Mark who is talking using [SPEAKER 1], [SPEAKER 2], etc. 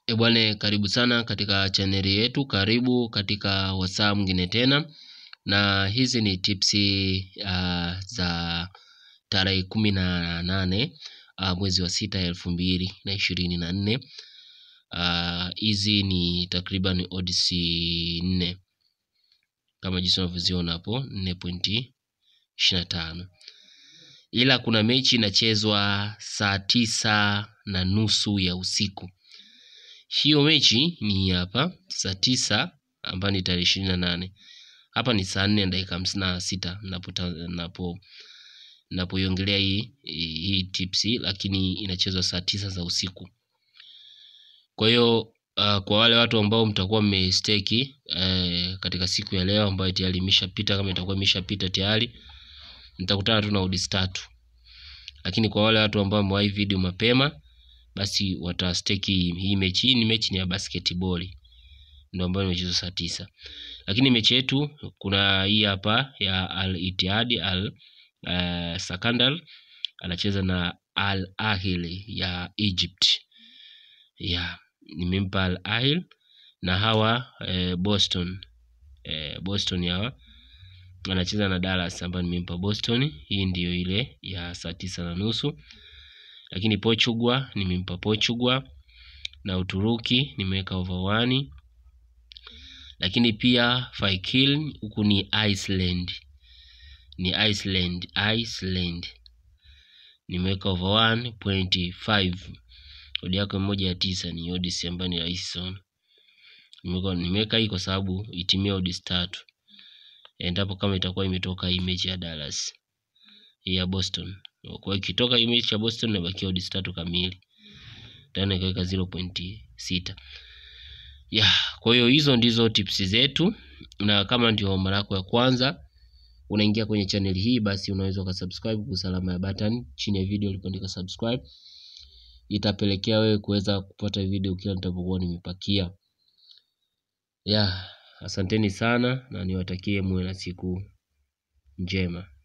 [SPEAKER 1] E bwana, karibu sana katika chaneli yetu, karibu katika wasaa mwingine tena, na hizi ni tips uh, za tarehe kumi na nane uh, mwezi wa sita elfu mbili na ishirini na nne. Hizi ni takriban odds nne kama jinsi unavyoziona hapo, nne pointi ishirini na tano ila kuna mechi inachezwa saa tisa na nusu ya usiku. Hiyo mechi ni hapa saa tisa ambayo ni tarehe ishirini na nane. Hapa ni saa nne na dakika hamsini na sita napo napoiongelea hii hii tips, lakini inachezwa saa tisa za usiku. Kwa hiyo uh, kwa wale watu ambao mtakuwa mmesteki uh, katika siku ya leo ambayo tayari imeshapita, kama itakuwa imeshapita tayari nitakutana tu na odds tatu, lakini kwa wale watu ambao wamewahi video mapema basi watasteki hii mechi. Hii ni mechi ni ya basketball ndio ambayo imechezwa saa tisa, lakini mechi yetu kuna hii hapa ya Al Ittihad Al uh, Sakandar anacheza na Al Ahly ya Egypt ya nimempa Al Ahly na hawa eh, Boston eh, Boston hawa anacheza na Dallas ambayo nimempa Boston. Hii ndiyo ile ya saa tisa na nusu, lakini Portugal nimempa Portugal na Uturuki nimeweka over one, lakini pia Faikil huku ni Iceland, ni Iceland Iceland nimeweka over 1.5 odi yako moja ya tisa ni odds ambayo ni rahisi sana. Nimeweka hii kwa sababu itimia odds tatu endapo kama itakuwa imetoka hii mechi ya Dallas ya Boston. Kwa hiyo ikitoka hii mechi ya Boston inabakia odds tatu kamili, tena ikaweka 0.6 ya. Kwa hiyo hizo ndizo tips zetu, na kama ndio mara yako ya kwanza unaingia kwenye channel hii, basi unaweza ukasubscribe kwa alama ya button chini ya video ulipoandika subscribe, itapelekea wewe kuweza kupata video kila nitapokuwa nimepakia. Ya, asanteni sana na niwatakie muwe na siku njema.